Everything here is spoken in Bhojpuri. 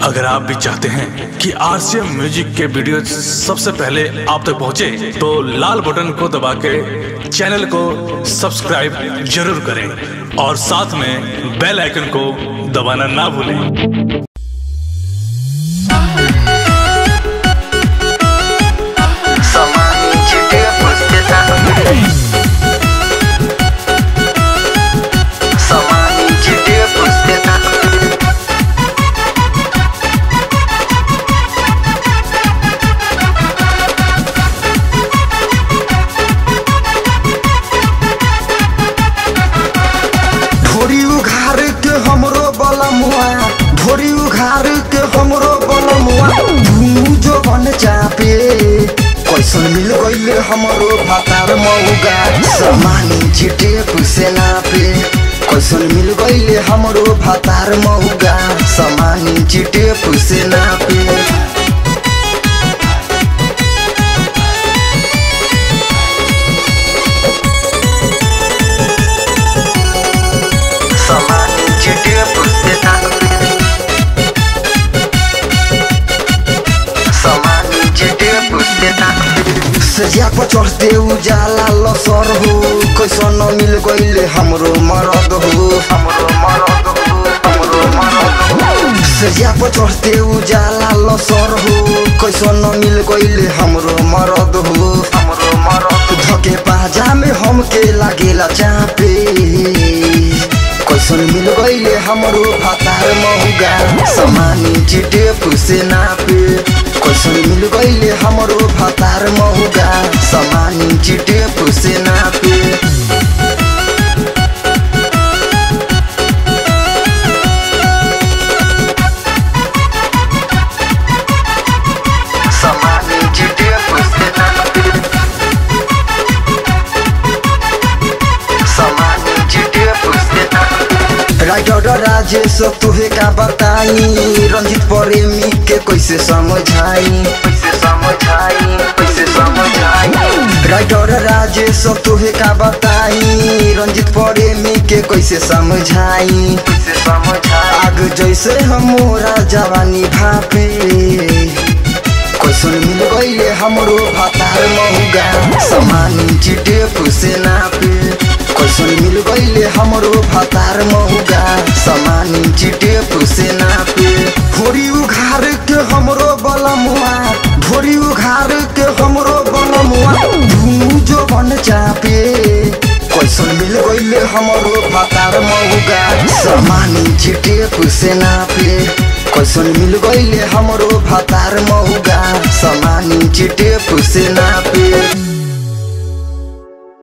अगर आप भी चाहते हैं कि आरसीएम म्यूजिक के वीडियो सबसे पहले आप तक पहुंचे, तो लाल बटन को दबा के चैनल को सब्सक्राइब जरूर करें और साथ में बेल आइकन को दबाना ना भूलें Somani चिटे पुस्तिता Somani चिटे पुस्तिता ढोरी उघार के हमरो बलमुआ ढोरी उघार के हमरो बलमुआ धुनु जो बन चापे कैसन मिल गइले हमरो भातार मौगा समानी चिटे पुसेना पे कैसन मिल गइले हमरो भातार मौगा समानी चिटे पुसेना पे Somani चिटे पुस्तिता Somani चिटे पुस्तिता सजिया पर चढ़ते उजाला लसर हो कैसन मिल गइले हमरो मरद हो हमरो मरद हो हमरो मरद हो सजिया पर चढ़ते उजाला लसर हो कैसन मिल गइले हमरो मरद हो हमरो मरद धके पाजा में हमके लागेला चापे कैसन मिल गइले हमरो भातार महुगा समानी चिटे पुसे नापे कैसन मिल गइले हमरो भातार महुगा समानी चिटे पुसे नापे Somani चिटे पुस्तिता Somani चिटे पुस्तिता राइटर राजेश तुहे का बताई रंजित प्रेमी के कैसे समझाई कैसे समझाई कैसे समझाई राइटर राजेश तुहे का बताई रंजित प्रेमी के कैसे समझाई कैसे समझाई आग जैसे हमोरा जवानी भापे कैसन मिल गइले हमरो भातार महुगा समानी चिटे पुसे नापे कैसन मिल गइले हमरो भातार महुगा समानी चिटे पुसे नापे भोरी उघार के हमरो बलमुआ भोरी उघार के हमरो बलमुआ धुनु जो बन चापे कैसन मिल गइले हमरो भातार महुगा समानी चिटे पुसे नापे कैसन मिल गइले हमरो भातार महुगा समानी चिटे पुसे नापे